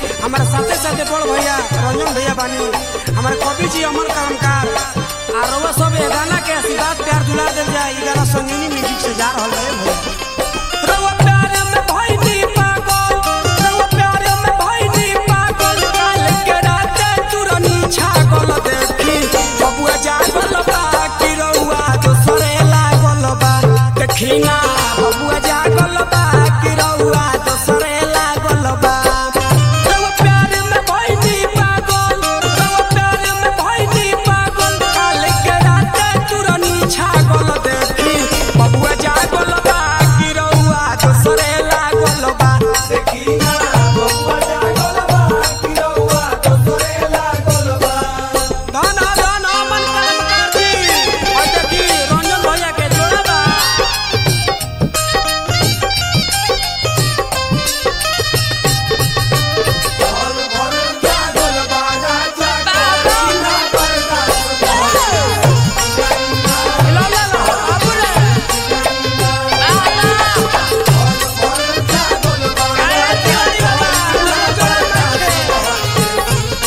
हमारे साथे साथे बड़ भैया रंजन भैया बानी हमारे कवि जी अमर कलमकार आ रउआ सब ए गाना के आशीर्वाद प्यार दुलार देल जाए ई गाना संगीनी म्यूजिक से जा रहल है भैया रउआ प्यार में भइनी पागल रउआ प्यार में भइनी पागल काल के रात तुरनी छागल देखी बबुआ जागल बा कि रउआ दोसरे लागल बा देखी ना बबुआ जागल बा कि रउआ दोसरे लागल बा रउआ प्यार में भइनी पागल रउआ प्यार में भइनी पागल काल के रात तुरनी छागल देखी बबुआ जागल बा कि रउआ दोसरे लागल बा देखी ना बबुआ जागल बा कि रउआ दोसरे लागल बा धन धन मन कलमकार जी और देखी रंजन भैया के जोड़ा बा ला ला ला बाबू रे काय तिवारी बाबा जोड़ा बा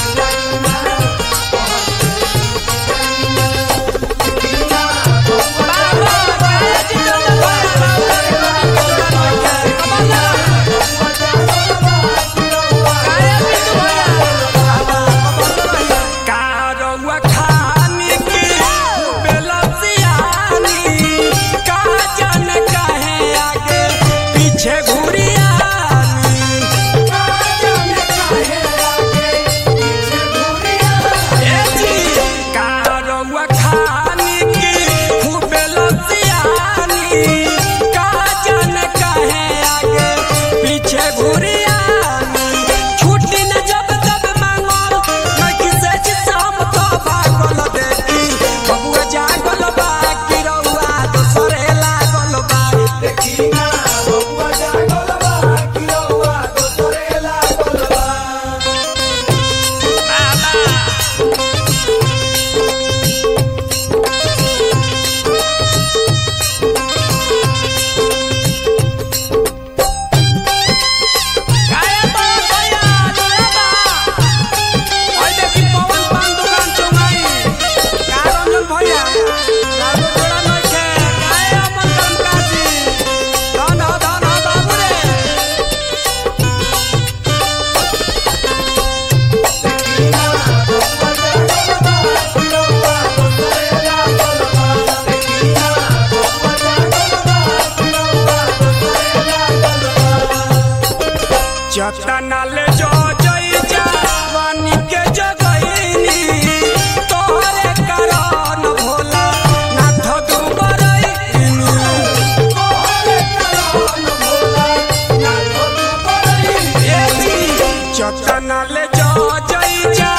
खानी की खूबे लसियानी का जान कहे आगे पीछे घुरियानी छुट्टी न जब तब मांगो मैं किसे जिसम तो भागल देखी बबुआ जागल बा कि रउआ दोसरे लागल बा देखी ना बबुआ जागल बा कि रउआ दोसरे लागल बा काय बा भैया जोड़ा बा ओइ देखी पवन पान दुकान चौंगाई का रंजन भैया राजू जोड़ा नइखे काय अमन कमकाजी धन हो धन हो बाबू रे जतनाले जो जई जवानी के जगईनी तोहरे कारण भोला नाथ दुबरईनी तोहरे कारण भोला नाथ दुबरईनी जतनाले जो जई